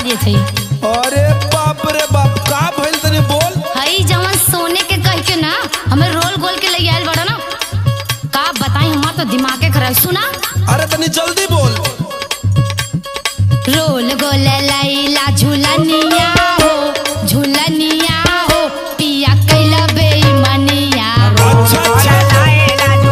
देत हई अरे बाप रे बाप का भइल तनी बोल हई जवन सोने के कह के ना हमें रोल गोल के ले आयल बड़ा ना का बताई हमार तो दिमागे खराब सुना अरे तनी जल्दी बोल रोल गोल लैला झूलनिया हो झूलनिया हो पिया कैला बेईमानिया अच्छा अच्छा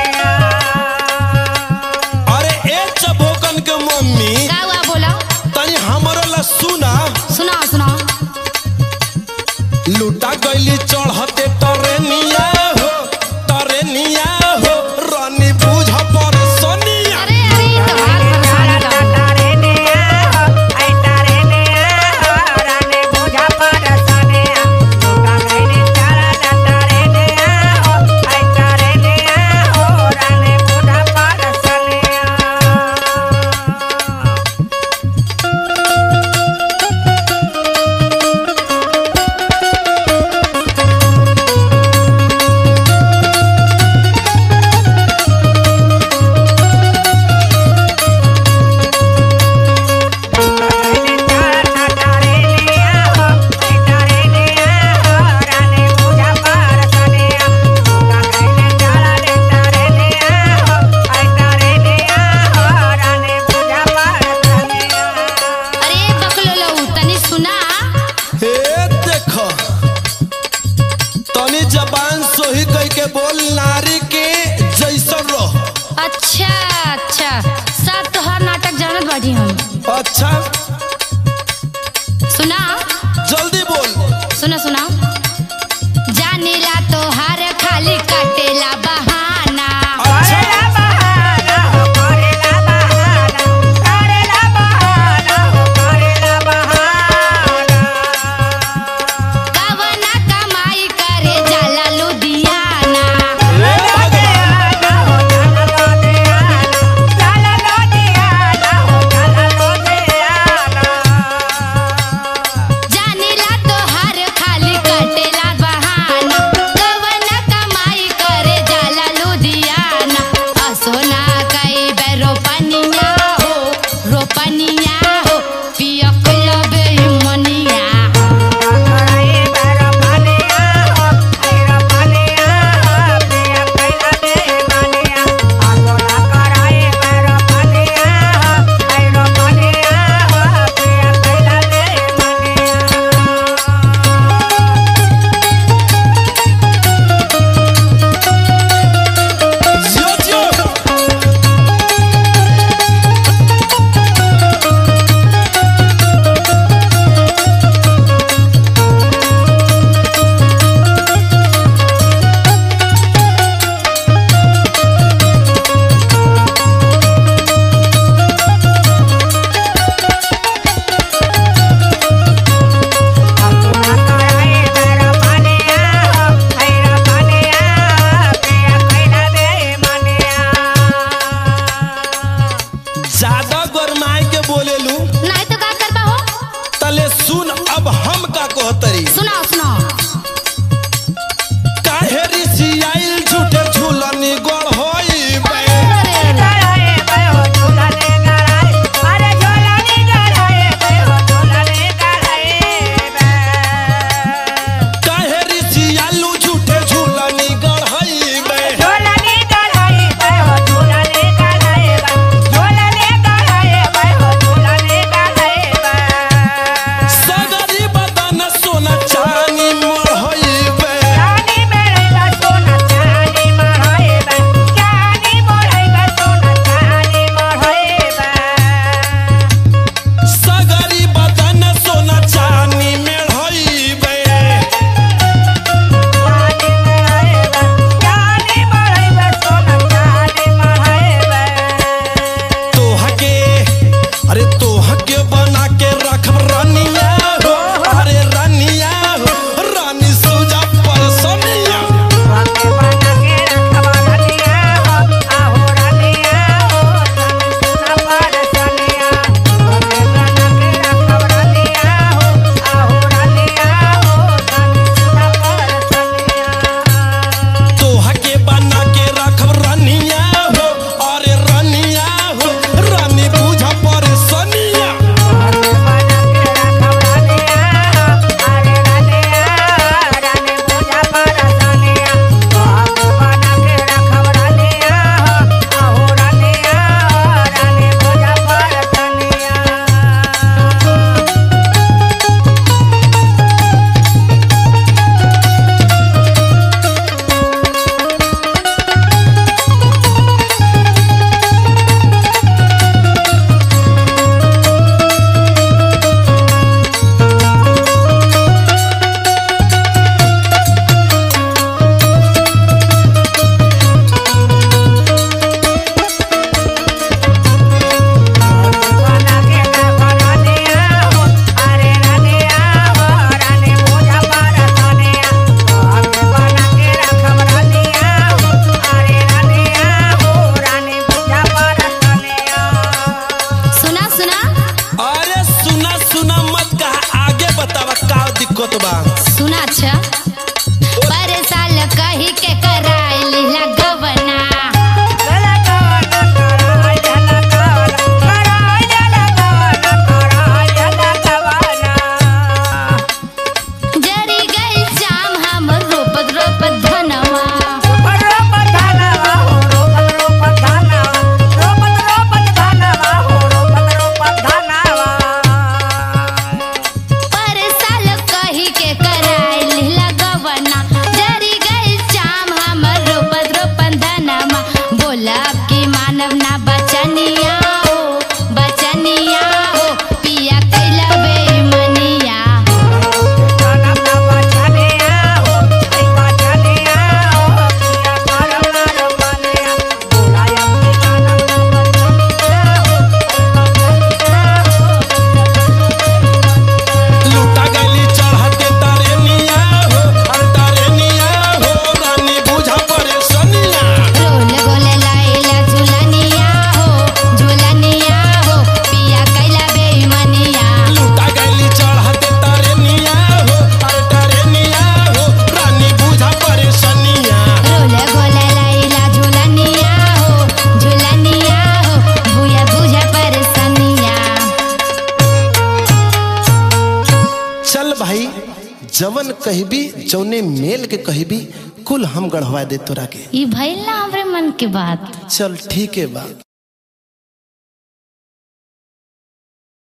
अरे ए चबोकन के मम्मी का हुआ बोला तनी बोला कि मानव ना बचनिया हो बचनिया हो पिया कैला बेमनिया लूटा गली चढ़ते तारेनिया हो अरे तारेनिया हो रानी बुझा परेशानिया रोल गोले लाइला झुलनिया हो झुलनिया हो पिया कैला बेमनिया लूटा गली चढ़ते तारेनिया हो अरे तारेनिया हो रानी बुझा परेशानिया रोल गोले लाइला झुलनिया हो झुलनिया हो भूया बुझा परसनिया चल भाई जवन कहबी जौने मेल के कहबी कुल हम गढ़वा दे तोरा के ई भइल ना हमरे मन के बात चल ठीक है बा